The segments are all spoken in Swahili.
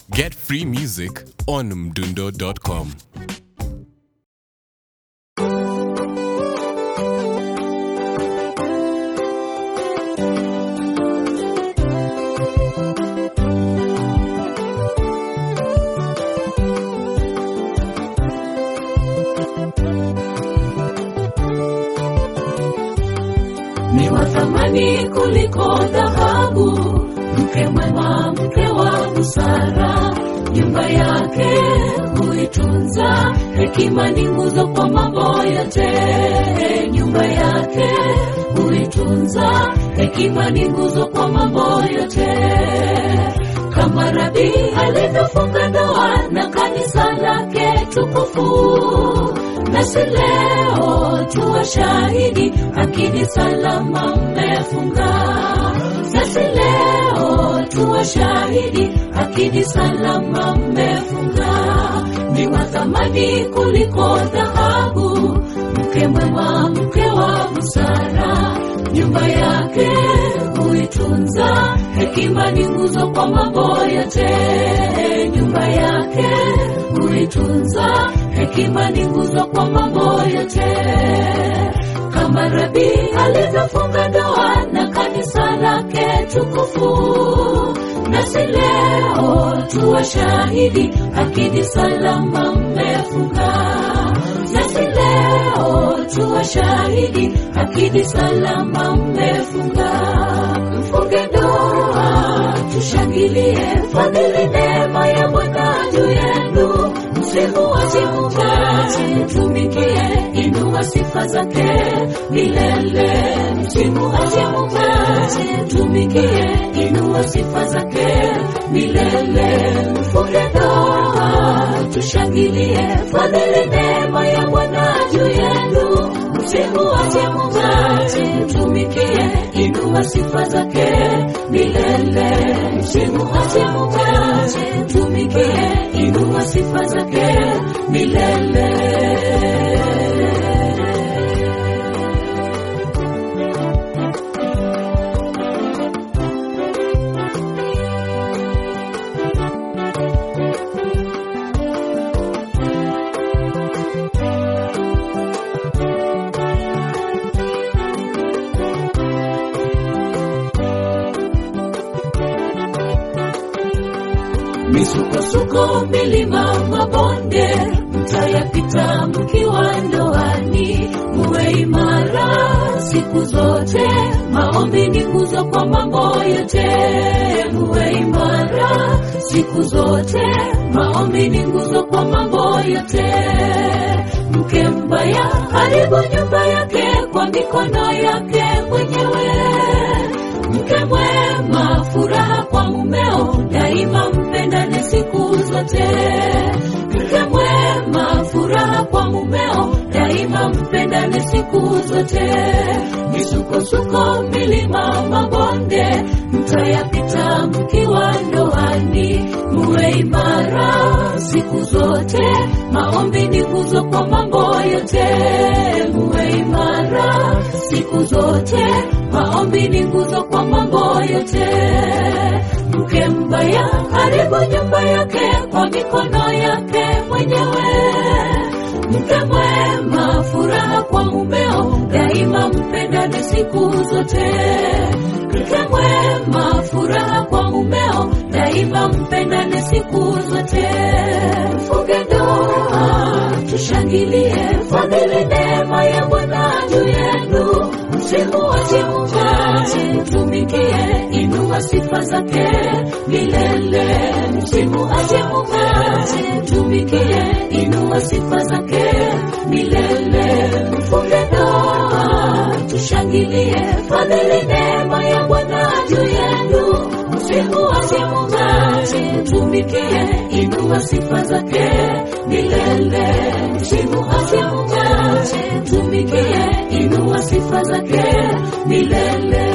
Get free music on mdundo.com. ni wa thamani kuliko dhahabu, mke mwema, mke wa busara, nyumba yake huitunza, hekima ni nguzo kwa mambo yote. Nyumba yake huitunza, hekima ni nguzo kwa mambo yote. Kama Rabi alivyofunga ndoa na kanisa lake tukufu, nasi leo tuwa shahidi, akini salama mmefunga. Nasi leo tuwa shahidi, akini salama mmefunga. Ni wa thamani kuliko dhahabu, mke mwema, mke wa busara, nyumba yake huitunza, hekima ni nguzo kwa mambo yote. Nyumba yake huitunza, hekima ni nguzo kwa mambo yote. Kama Rabi alivyofunga ndoa na kanisa lake tukufu, nasi leo tuwa shahidi, akidi salama mmefunga. Nasi leo tuwa shahidi, akidi salama mmefunga. Mfunge ndoa, tushangilie fadhili, neema ya Bwana juu yenu. Msimuache Mungu, mtumikie, inua sifa zake milele. Msimuache Mungu, mtumikie, inua sifa zake milele. Mfunge ndoa, tushangilie fadhili, neema ya Bwana juu yenu. Msimuache Mungu, mtumikie, inua sifa zake milele. Msimuache Mungu, mtumikie, inua sifa zake milele. misukosuko, milima, mabonde mtayapita mkiwa ndoani. Muwe imara siku zote, maombi ni nguzo kwa mambo yote. Muwe imara siku zote, maombi ni nguzo kwa mambo yote. Mke mbaya haribu nyumba yake kwa mikono yake mwenyewe mke mwema, furaha kwa mumeo, daima mpendane siku zote. Mke mwema, furaha kwa mumeo, daima mpendane siku zote. Misukosuko, milima, mabonde mtayapita mkiwa ndoani. Muwe imara siku zote, maombi ni nguzo kwa mambo yote. Muwe imara siku zote, maombi ni nguzo kwa mambo yote. Mke mbaya haribu nyumba yake kwa mikono yake mwenyewe. Mke mwema, furaha kwa mumeo, daima mpendane siku zote. Mke mwema, furaha kwa mumeo, daima mpendane siku zote. Mfunge ndoa, tushangilie fadhili, neema ya Bwana juu yenu. Msimuache Mungu, mtumikie, inua sifa zake milele. Msimuache Mungu, mtumikie, inua sifa zake milele. Mfunge ndoa, tushangilie fadhili, neema ya Bwana juu yenu. Msimuache Mungu, mtumikie, inua sifa zake milele. Msimuache Mungu, mtumikie, inua sifa zake milele.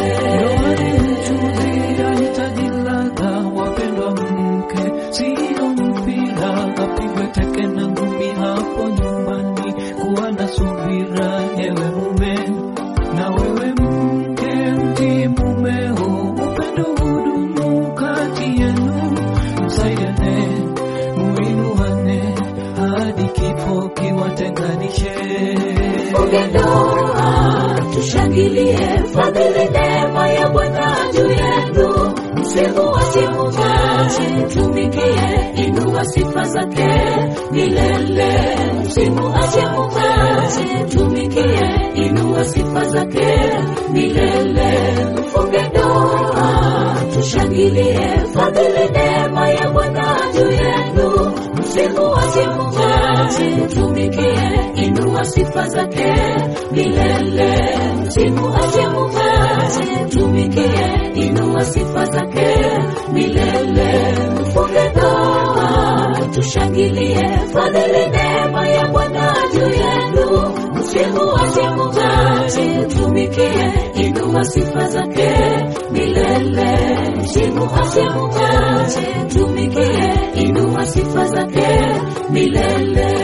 Itajilaga wapendwa, mke sio mpira, kapigwe teke na ngumi hapo nyumbani. Kuwa na subira, ewe mume, na wewe mke, mtii mumeo, upendo hudumu kati yenu, msaidiane mtumikie, inua sifa zake milele. Msimuache Mungu, mtumikie, inua sifa zake milele. Mfunge ndoa, tushangilie fadhili, neema ya Bwana juu yenu. Msimuache Mungu, mtumikie, inua sifa zake milele. Msimuache Mungu, mtumikie, inua sifa zake milele. Mfunge ndoa, tushangilie fadhili, neema ya Bwana juu yenu. Msimuache Mungu, mtumikie, inua sifa zake milele. Msimuache Mungu, mtumikie, inua sifa zake milele.